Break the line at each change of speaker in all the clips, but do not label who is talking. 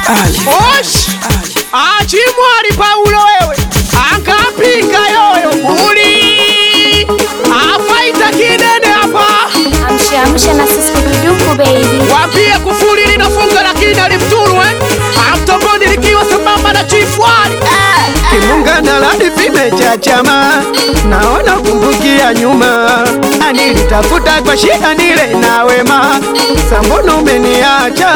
Osh! Achimwali Paulo wewe akapika yoyo uli afaita kidene hapa
Amsha amsha na sisi kiduku baby.
wambie kufuli linafunga lakini alimturu eh? amtoboni likiwa sambamba na chifu wali
Kimunga na ladi vimechachama, naona kumbukia nyuma, anilitafuta kwa shida nile na wema, sambono umeniacha.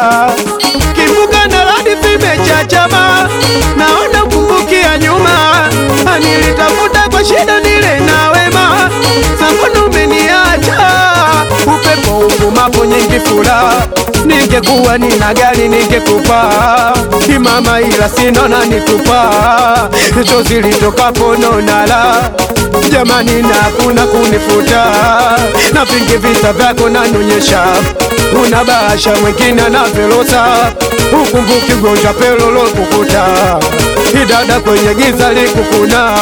Kimunga na ladi vimechachama, naona kumbukia nyuma, anilitafuta kwa shida nile na wema, sambono umeniacha. Upepo uvumapo nyingi furaha, ningekuwa nina gari ningekupa imama, ila sinona nitupa chozi litokapo nonala jamani, na hakuna kunifuta na vingi visa vyako nanonyesha, una bahasha mwingine na velosa, ukumbuki gonja pelolo kukuta idada kwenye giza likukuna,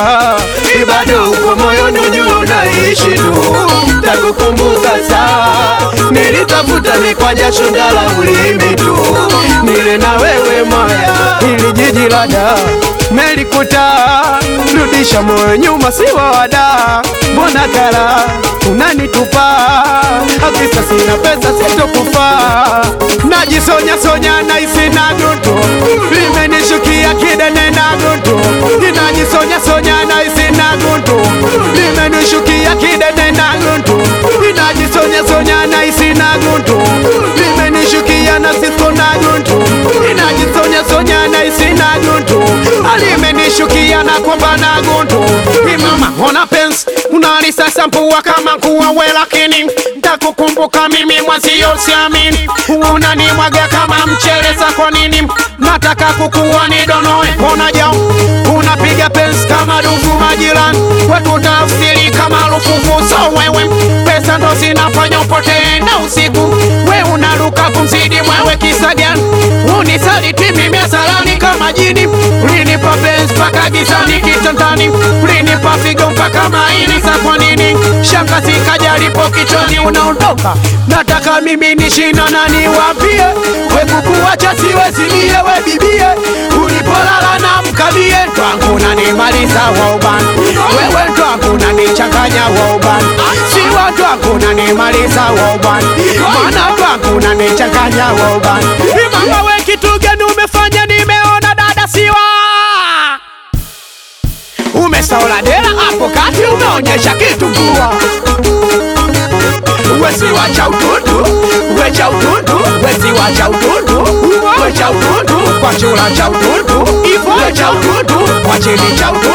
ibado uko moyoni ujua unaishi tu, takukumbuka saa nilitafuta ni kwa jasho ndala ulimi tu, nile na wewe moya, ili jiji la Dar melikuta, rudisha moyo nyuma, si wa wada, mbona kala unanitupa, akisa sina pesa sitokufa, najisonya sonya na isina gundu, limenishukia kidene na gundu, inajisonya sonya na isina gundu, limenishukia kidene na gundu, inajisonya sonya na isina gundu, limenishukia na sisko na gundu, inajisonya sonya na isina gundu, alimenishukia na kwamba na gundu, imama ona pens unalisasa mpua kama kuwa we, lakini ntakukumbuka mimi mwazio, siamini unanimwaga kama mchele sa, kwa nini nataka kukuwa nidonoe? Mbona jao unapiga pensi kama dufu majirani wetu tafsiri kama lufufu, so wewe pesa ndo zinafanya upotee na usiku we unaruka kumzidi mwewe, kisa gani unisaliti mimi asalani kama jini, ulinipa pensi mpaka gizani kitandani, ulinipa figo mpaka maini, sa kwa nini shangazi kajalipo kichwani unaondoka? Nataka mimi nishina na niwambie, we kukuacha siwezi mie, we bibie ulipolala na mkabie twangu nanimaliza wauban, wewe twangu nanichanganya wauban, si watu wangu nanimaliza wauban, mana twangu nanichanganya wauban. Mama we kitu gani umefanya? Nimeona dada siwa umesaula dela hapo kati, umeonyesha kitumbua wezi wacha utundu wecha utundu wezi wacha utundu wecha utundu kwa chula cha utundu wecha utundu kwa chini cha utundu